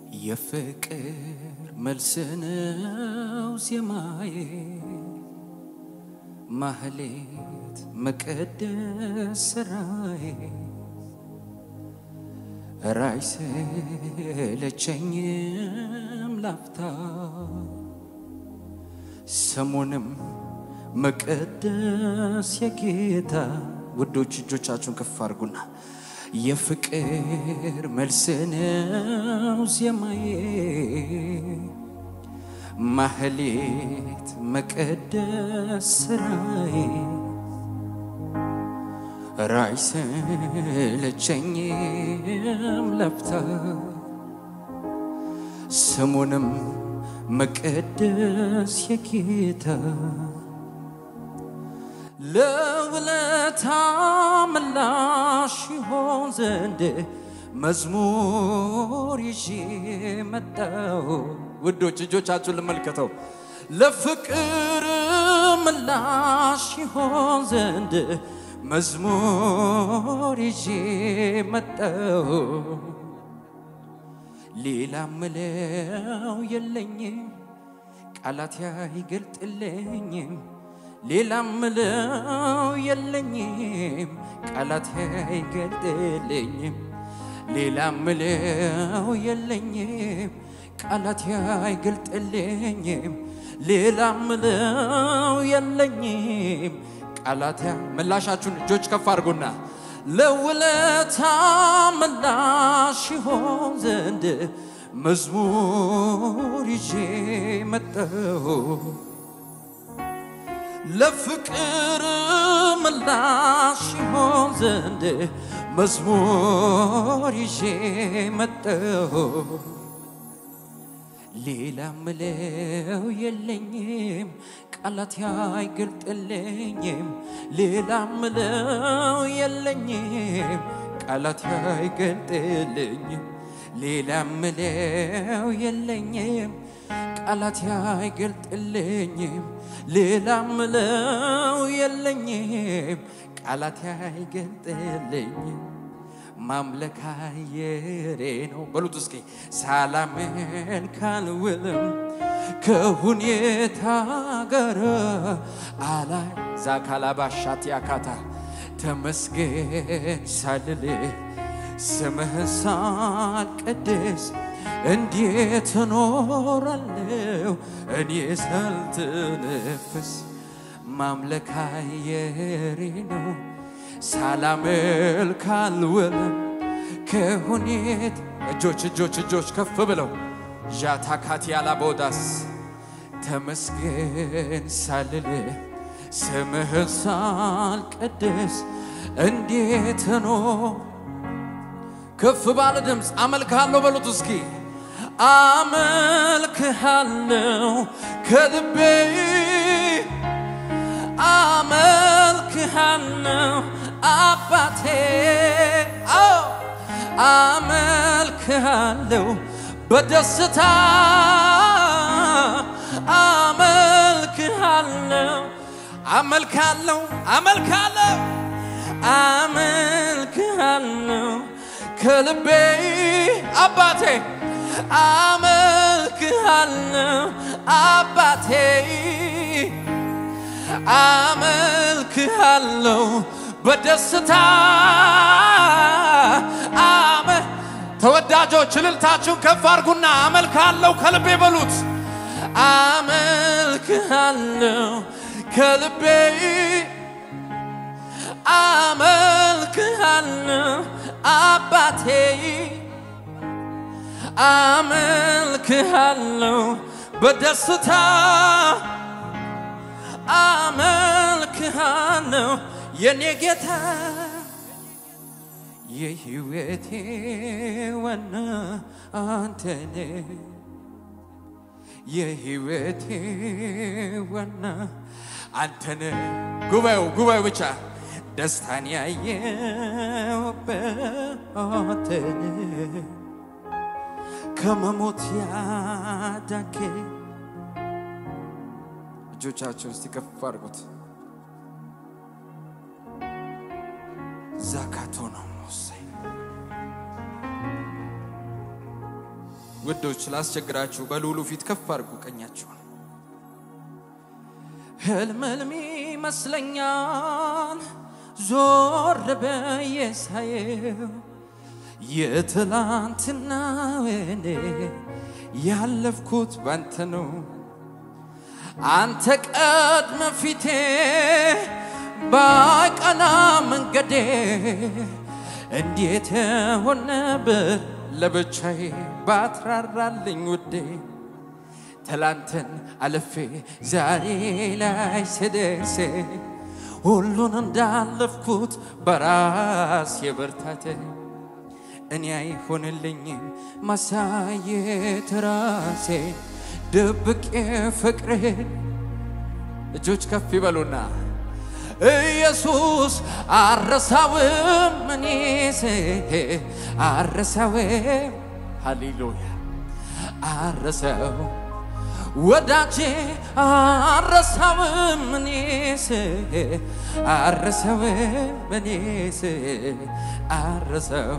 የፍቅር መልስ ነው ዜማዬ ማህሌት መቀደስ ስራዬ ራይ ሰለቸኝም ላፍታ ስሙንም መቀደስ የጌታ ውዶች እጆቻችሁን ከፍ አድርጉና የፍቅር መልስ ነው ዜማዬ ማህሌት መቀደስ ስራዬ ራይ ሰለቸኝም ለፍታ ስሙንም መቀደስ የጌታ ለውለታ ምላሽ ይሆን ዘንድ መዝሙር ይዤ መጣሁ። ውዶች እጆቻችሁን ልመልከተው። ለፍቅር ምላሽ ይሆን ዘንድ መዝሙር ይዤ መጣሁ። ሌላ ምለው የለኝም፣ ቃላት አይገልጥልኝም። ሌላ ምለው የለኝም፣ ቃላት አይገልጥልኝም። ሌላ ምለው የለኝም፣ ቃላት አይገልጥልኝም። ሌላ ምለው የለኝም፣ ቃላት ምላሻችሁን እጆች ከፍ አድርጉና ለውለታ ምላሽ ይሆን ዘንድ መዝሙር ይዤ መጣሁ። ለፍቅር ምላሽ ይሆን ዘንድ መዝሙር ይዤ መጣሁ። ሌላ ምለው የለኝም ቃላት አይገልጥልኝም። ሌላ ምለው የለኝም ቃላት አይገልጥልኝም። ሌላ ምለው የለኝም ቃላት አይገልጥልኝም። ሌላ ምለው የለኝም ቃላት አይገልጥልኝም። ማምለክ አየሬ ነው በሉት እስኪ ሳላምን ካልውልም ከሁኔታ ጋር አላይ ዛካላባሻት ያካታ ተመስገን ሳልል ስምህን ሳልቀድስ እንዴት እኖራለሁ እኔ ሳልተነፍስ ማምለክ አየሬ ነው ሳላመልክ አልውልም ከሁኔት እጆች እጆች እጆች ከፍ ብለው ዣታካት ያላቦዳስ ተመስገን ሳልል ስምህን ሳልቀድስ እንዴት ኖ ከፍ ባለ ድምፅ አመልክሃለሁ በሉት እስኪ አመልክሃለሁ ከልቤ አመልክሃለሁ አባቴ አዎ አመልክሃለሁ በደስታ አመልክሃለሁ አመልካለሁ አመልካለሁ አመልክሃለሁ ከልቤ አባቴ አመልክሃለሁ አባቴ አመልክሃለሁ በደስታ አመ ተወዳጆች እልልታችሁን ከፍ አድርጉና አመልክሃለሁ ከልቤ በሉት። አመልክሃለሁ ከልቤ አመልክሃለሁ አባቴ አመልክሃለሁ በደስታ አመልክሃለሁ የኔ ጌታ የህይወቴ ዋና አንተነ የህይወቴ ዋና አንተነ ጉባኤው ጉባኤው ብቻ ደስታን ያየውበትን ከመሞት ያዳንከ እጆቻቸውን እስቲ ከፍ አድርጉት። ዛካቶ ነው ሞሳይ ውዶች ላስቸግራችሁ፣ በልዑሉ ፊት ከፍ አድርጉ ቀኛችሁን። ህልም ህልም ይመስለኛል ዞር ብዬ ሳየው የትላንትና ወኔ ያለፍኩት ባንተ ነው። አንተ ቀድመ ፊቴ ባቀና መንገዴ እንዴት ሆነ ብል ለብቻዬ ባትራራልኝ ውዴ ትላንትን አልፌ ዛሬ ላይ ስደርስ ሁሉን እንዳለፍኩት በራስ የበርታቴ እኔ አይሆንልኝም ማሳየት ራሴ ድብቄ ፍቅርህን እጆች ከፍ ይበሉና ኢየሱስ አረሳውም እኔስ አረሳውም ሃሌሉያ አረሳው ወዳጄ አረሳውም እኔስ አረሳውም እኔስ አረሳው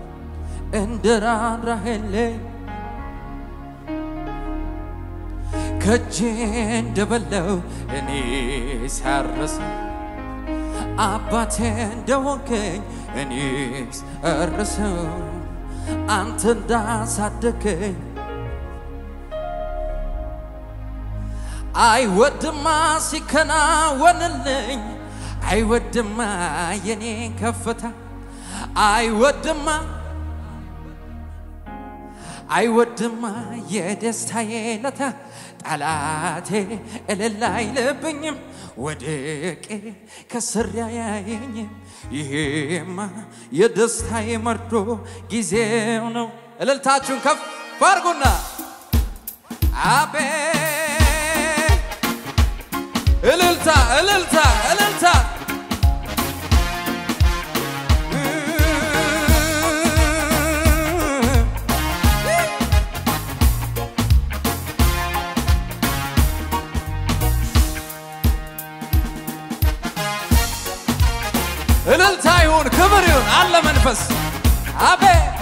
እንደራራህልኝ ከጄ እንደበለው እኔ ሳረሰ አባቴ እንደወገኝ እኔስ እርሰው አንተ እንዳሳደገኝ አይወድማ ሲከናወንልኝ አይወድማ የኔን ከፍታ አይወድማ አይወድማ የደስታዬ ለታ ጠላቴ እልል አይልብኝም ወድቄ ከስር ያያየኝም ይሄማ የደስታዬ መርዶ ጊዜው ነው። እልልታችሁን ከፍ አድርጉና አቤ እልልታ እልልታ እልልታ እልልታ ይሁን፣ ክብር ይሁን፣ አለ መንፈስ አቤ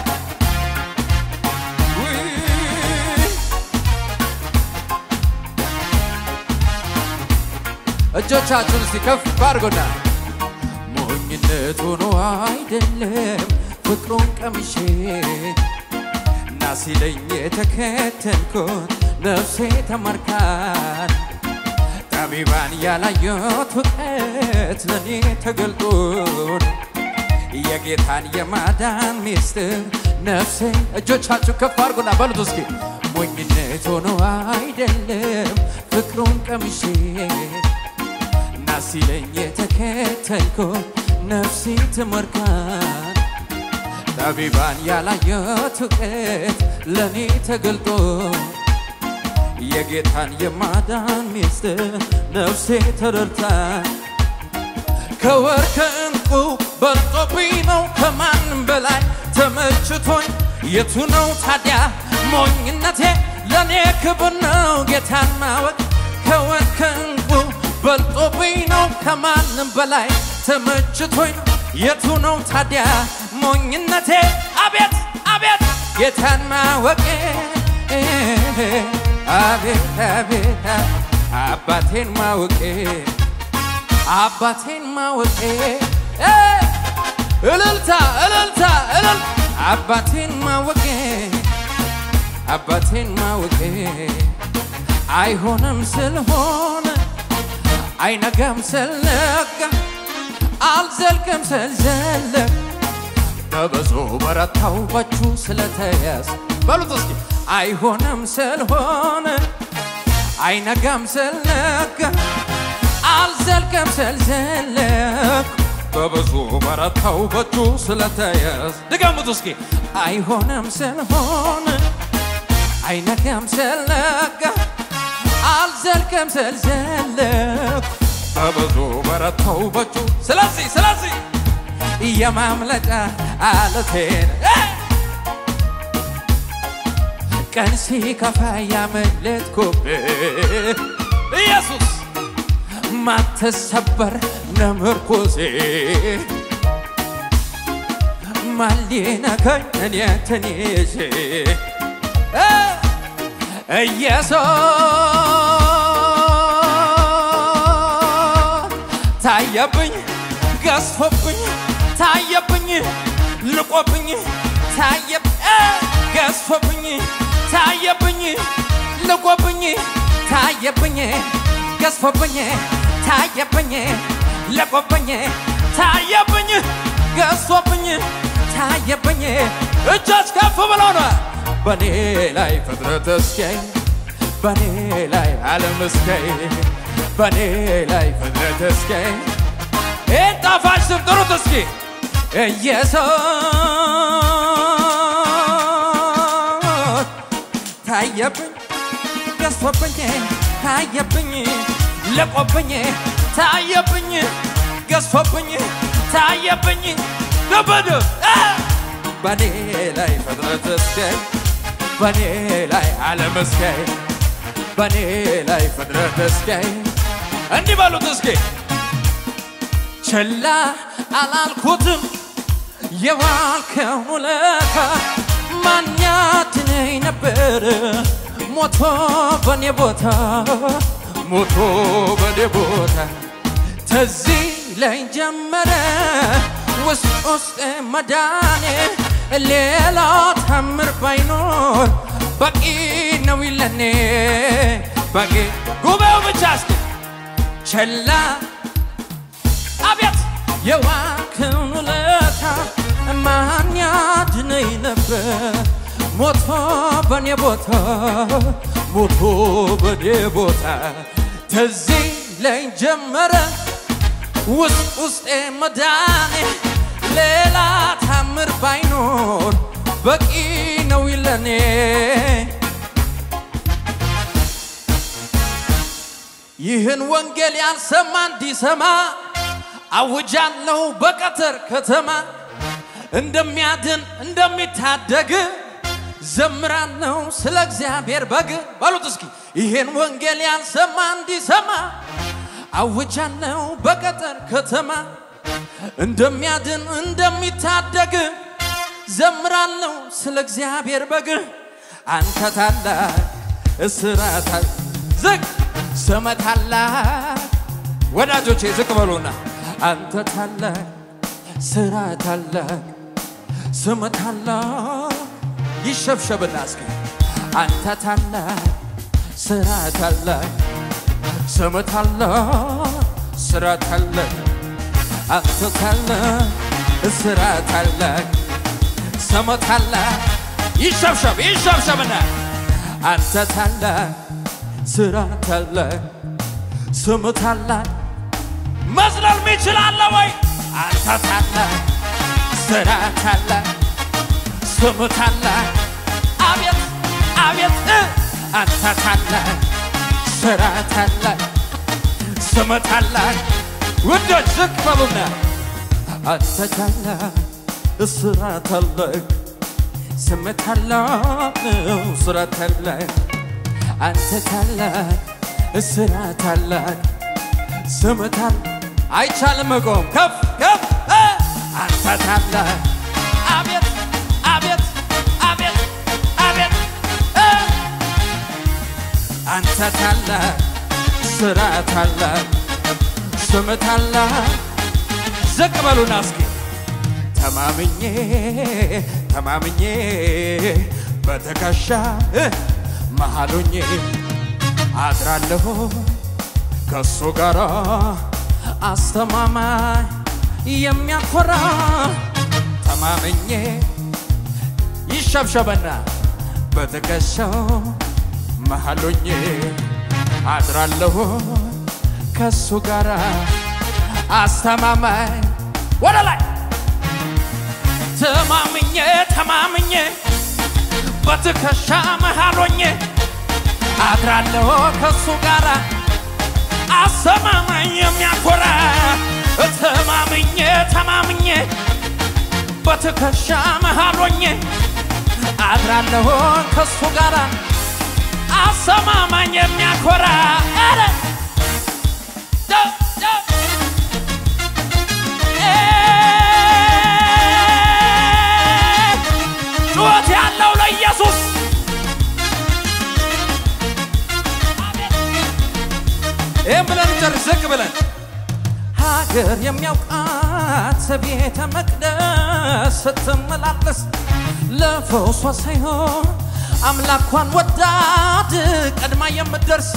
እጆቻችሁን እስቲ ከፍ አድርጎና ሞኝነት ሆኖ አይደለም ፍቅሩን ቀምሼ እና ሲለኝ የተከተልኩት ነፍሴ ተመርካን ጠቢባን ያላየሁት እውቀት ለእኔ ተገልጦን የጌታን የማዳን ሚስጥር ነፍሴ እጆቻችሁ ከፍ አድርጉና በሉት እስኪ ሞኝነት ሆኖ አይደለም ፍቅሩን ቀምሼ እና ሲለኝ የተከተልኩት ነፍሴ ተመርካን ጠቢባን ያላየሁት እውቀት ለእኔ ተገልጦ የጌታን የማዳን ሚስጥር ነፍሴ ተረድታ ከወርቅ ከዕንቁ በልጦብኝ ነው ከማንም በላይ ተመችቶኝ የቱ ነው ታዲያ ሞኝነቴ ለእኔ ክብር ነው ጌታን ማወቅ ከወርቅ ከዕንቁ በልጦብኝ ነው ከማንም በላይ ተመችቶኝ ነው የቱ ነው ታዲያ ሞኝነቴ አቤት አቤት ጌታን ማወቄ አቤት አቤት አባቴን ማወቄ አባቴን ማወቄ እልልታ እልልታ እልል አባቴን ማወቄ አባቴን ማወቄ አይሆንም ስለሆነ አይነጋም ስለነጋ አልዘልቅም ስልዘለቅ በብዙ በረታው በቹ ስለተያዝ በሉት እስኪ አይሆንም ስለሆነ አይነጋም ስለነጋ አልዘልቅም ስልዘለቅ በብዙ በረታው በቹ ስለተያዝ ድገሙት እስኪ አይሆንም ስለሆነ አይነጋም ስለነጋ አልዘልቅም ስልዘለቅ በብዙ በረታው በቹ ስለዚህ ስለዚህ የማምለጫ አለቴን ቀን ሲከፋ ያመለጥኩብህ ኢየሱስ ማትሰበር ነምርኩዜ ማሊነከኝ እኔ ትንሽ ኢየሱስ ታየብኝ ገዝፎብኝ ታየብኝ ልቆብኝ ታየ ገዝፎብኝ ታየብኝ ልቆብኝ ታየብኝ ገዝፎብኝ ታየብኝ ልቆብኝ ታየብኝ ገዝፎብኝ ታየብኝ እጆች ከፍ ብለው ነው በኔ ላይ ፍጥረት እስኪያይ በኔ ላይ ዓለም እስኪያይ በኔ ላይ ፍጥረት እስኪያይ ይህን ጣፋጭ ስም ጥሩት እስኪ ኢየሱስ ታየብኝ ገዝፎብኝ ታየብኝ ለቆብኝ ታየብኝ ገዝፎብኝ ታየብኝ ድብድ በኔ ላይ ፍጥረት እስኪያይ በኔ ላይ ዓለም እስኪያይ በኔ ላይ ፍጥረት እስኪያይ እንዲህ በሉት እስኪ ችላ አላልኩትም የዋልከው ውለታ ማን ያድነኝ ነበር ሞቶ በኔ ቦታ ሞቶ በኔ ቦታ ተዚህ ላይ ጀመረ ውስጥ ውስጥ መዳኔ ሌላ ታምር ባይኖር በቂ ነው ይለኔ በቂ ጉባኤው ብቻ እስኪ ቸላ አቤት የዋክን ውለታ ማን ያድነኝ ነበር ሞቶ በኔ ቦታ ሞቶ በኔ ቦታ ተዚህ ላይ ጀመረ ውስጥ ውስጤ መዳኔ ሌላ ታምር ባይኖር በቂ ነው ይለኔ ይህን ወንጌል ያልሰማ እንዲሰማ አውጃለሁ በቀትር ከተማ እንደሚያድን እንደሚታደግ ዘምራለሁ ስለ እግዚአብሔር በግ በሉት እስኪ ይህን ወንጌል ያልሰማ እንዲሰማ አውጃለሁ በቀትር ከተማ እንደሚያድን እንደሚታደግ ዘምራለሁ ስለ እግዚአብሔር በግ አንተ ታላቅ እስራት ዝቅ ስመ ታላቅ ወዳጆቼ ዝቅ በሉና አንተ ታላቅ ስራ ታላቅ ስም ታላቅ ይሸብሸብና እስኪ አንተ ታላቅ ስራ ታላቅ ስም ታላቅ ስራ ታላቅ አንተ ታላቅ ስራ ታላቅ ስም ታላቅ ይሸብሸብ ይሸብሸብና አንተ ታላቅ ስራ ታላቅ ስም ታላቅ መዝለል ሚችል አለ ወይ? አንተ ታላቅ ስራ ታላቅ ስም ታላቅ አቤት አቤት እ አንተ ታላቅ ስራ ታላቅ ስም ታላቅ ውዶች ዝቅ በሉና አንተ ታላቅ ስራ ታላቅ ስም ታላቅ ስራ ታላቅ አንተ ታላቅ ስራ ታላቅ ስም ታላቅ አይቻልም መቆም ከፍ ከፍ እ አንተ ታላቅ አቤት አቤት አቤት አቤት እ አንተ ታላቅ ስራ ታላቅ ስም ታላቅ ዝቅ በሉና እስኪ ተማምኜ ተማምኜ በትከሻ መሃሉኜ አድራለሁ ከሱ ጋር አስተማማኝ የሚያኮራ ተማምኜ ይሸብሸበና በትከሻው መሃሉኜ አድራለሁ ከሱ ጋር አስተማማኝ ወደ ላይ ተማምኜ ተማምኜ በትከሻ መሃሎኜ አድራለሁ ከሱ ጋር አስተማማኝ የሚያኮራ ተማምኜ ተማምኜ በትከሻ መሃሎኜ አድራለሁ ከሱ ጋር አስተማማኝ የሚያኮራ ኧረ ደ- ደ- ጩኸት ያለው ለኢየሱስ ይህም ብለን ጨርስ ዝቅ ብለን ሀገር የሚያውቃት ቤተ መቅደስ ስትመላለስ ለፈውሷ ሳይሆን አምላኳን ወዳድ ቀድማ የምትደርስ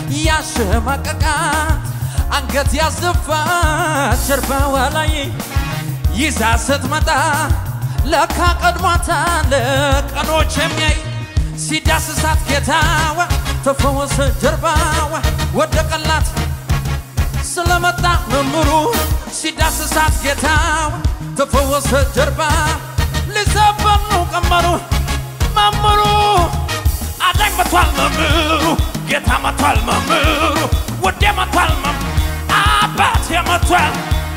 ያሸማቀቃት አንገት ያስደፋት ጀርባዋ ላይ ይዛ ስትመጣ ለካ ቀድሟታል ቀኖች የሚያይ ሲዳስሳት ጌታዋ ተፈወሰ ጀርባዋ ወደቀላት ስለመጣ መምሩ ሲዳስሳት ጌታዋ ተፈወሰ ጀርባ ሊዘበኑ ቀመሩ መምሩ አዳኝ መቷል መምሩ ጌታ መቷል መምሩ ወዴ መቷል መም አባቴ መቷል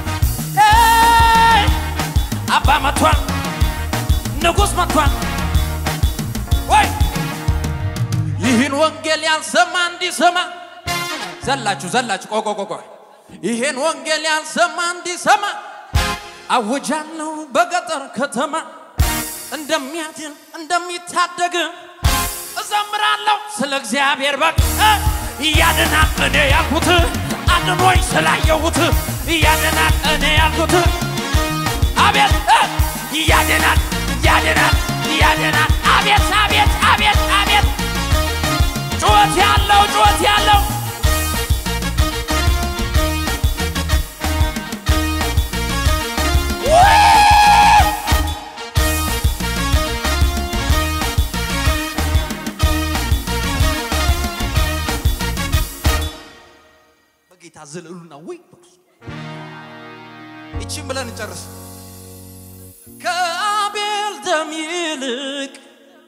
ኤይ! አባ መቷል ንጉሥ መቷል ወይ ይህን ወንጌል ያልሰማ እንዲሰማ ዘላችሁ ዘላችሁ ቆቆ ቆቆ ይሄን ወንጌል ያልሰማ እንዲሰማ አውጃለሁ በገጠር ከተማ እንደሚያድን እንደሚታደግ እዘምራለሁ ስለ እግዚአብሔር በቅ እያድናል እኔ ያልኩት አድኖኝ ስላየሁት እያድናል እኔ ያልኩት አቤት እ! እያድናል እያድናል እያድናል አቤት አቤት አቤት አቤት ጩኸት ያለው ጩኸት ያለው በጌታ ዘለሉና ወይ ይቺን ብለን እንጨርስ ከአቤል ደም ይልቅ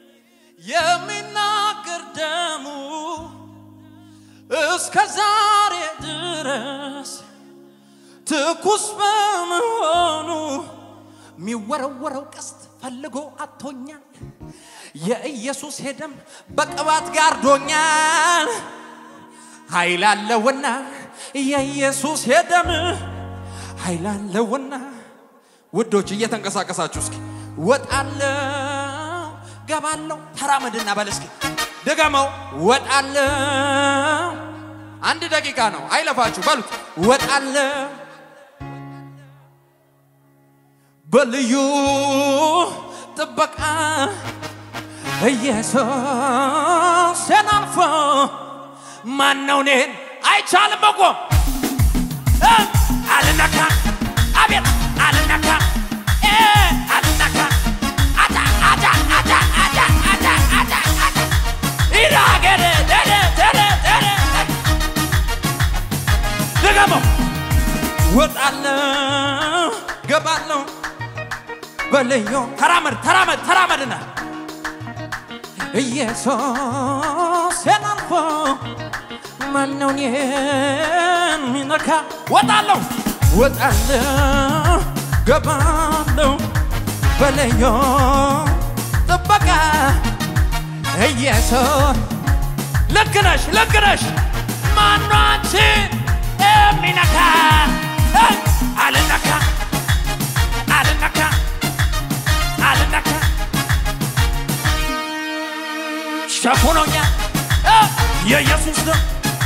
የሚናገር ደሙ እስከ ዛሬ ድረስ ትኩስ በመሆኑ የሚወረወረው ቀስት ፈልጎ አቶኛል። የኢየሱስ ሄደም በቅባት ጋርዶኛል። ኃይል አለውና የኢየሱስ ሄደም ኃይል አለውና ውዶች እየተንቀሳቀሳችሁ እስኪ ወጣለው ገባለው ተራመድና በል እስኪ ድገመው ወጣለው አንድ ደቂቃ ነው አይለፋችሁ በሉት ወጣለው በልዩ ጥበቃ ኢየሱስን አልፎ ማነው እኔን አይቻልም መቆም እ! አልነካ አቤት አልነካ እ! አልነካ አታ አታ አታ አታ አታ አታ አታ ይራገደ ደደ ደደ ደደ ድገመው ወጣለሁ ገባለሁ በልዩ ተራመድ ተራመድ ተራመድና ኢየሱስን አልፎ ማነው እኔን የሚነካ ወጣለሁ ወጣለሁ ገባለሁ በልዩ ጥበቃ ኢየሱስ ልክ ነሽ ልክ ነሽ ማነው አንቺን የሚነካ እ! አልነካ አልነካ አልነካ ሸፍኖኛል እ! የኢየሱስ ደም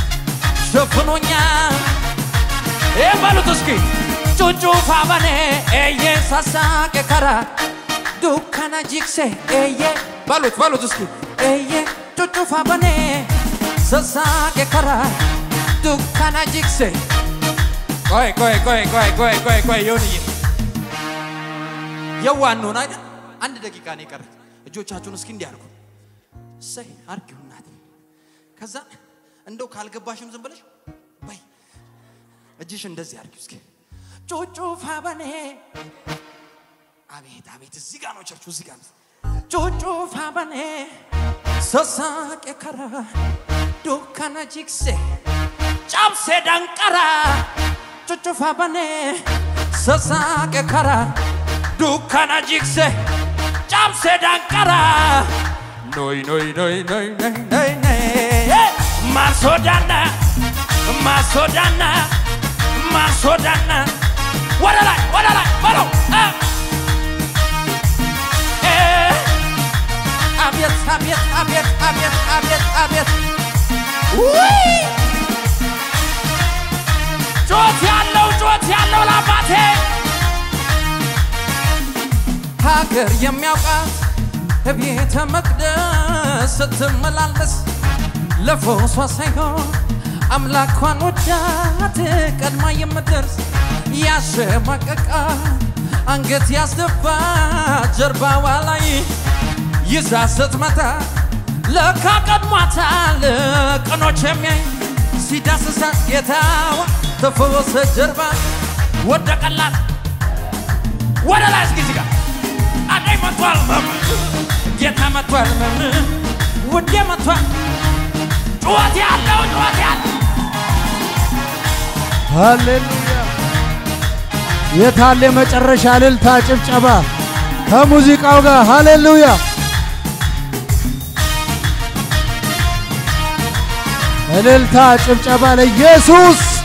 ሸፍኖኛል ይህ በሉት እስኪ ጩጩፋ በኔ ኤዬ ሳሳቄ ከራ ዱካና ጂክሴ ኤዬ በሉት በሉት እስኪ ኤዬ ጩጩፋ በኔ ሳሳቄ ከራ ዱካና ጂክሴ ቆይ ቆይ ቆይ ቆይ ቆይ ቆይ ቆይ ይሁንዬ የዋን ነውን አይደል አንድ ደቂቃ ነው የቀረ እጆቻችሁን እስኪ እንዲህ አድርጉ እሰይ አርጊው እናት ከዛ እንደው ካልገባሽም ዝም ብለሽ በይ እጅሽ እንደዚህ አርጊው እስኪ ጩጩፋ በኔ አቤት አቤት እዚህ ጋር ነው ቸርቹ እዚህ ጋር ነው ጩጩፋ በኔ ሳሳቄ ከራ ዱካና ጂክሴ ጫብሴ ዳንቀራ ጩጩፋ በኔ ሳሳቄ ከራ ዱካና ጂክሴ ጫብሴ ዳንቀራ ኖይ ኖይ ኖይ ኖይ ኖይ ኖይ ኖይ ማሶዳና ማሶዳና ማሶዳና ወደ ላይ ወደ ላይ በለው እ! እ! አቤት አቤት አቤት አቤት አቤት አቤት ውይ! ጩኸት ያለው ጩኸት ያለው ለአባቴ ሀገር የሚያውቃት ቤተ መቅደስ ስትመላለስ ለፎሷ ሳይሆን አምላኳን ወዳት ቀድማ የምትደርስ ያሸማቀቃ አንገት ያስደፋ ጀርባዋ ላይ ይዛ ስትመታ ለካ ቀድሟታል ቀኖች የሚያይ ሲዳስሳት ጌታዋ ተፈወሰ ጀርባ ወደቀላት ወደ ላይ እስኪ እዚህ ጋር አዳኝ መጥቷል መም ጌታ መጥቷል መምን ውዴ መጥቷል ጩኸት ያለው ጩኸት ያለው ሃሌሉያ! የታለ የመጨረሻ እልልታ ጭብጨባ ከሙዚቃው ጋር ሃሌሉያ! እልልታ ጭብጨባ ለኢየሱስ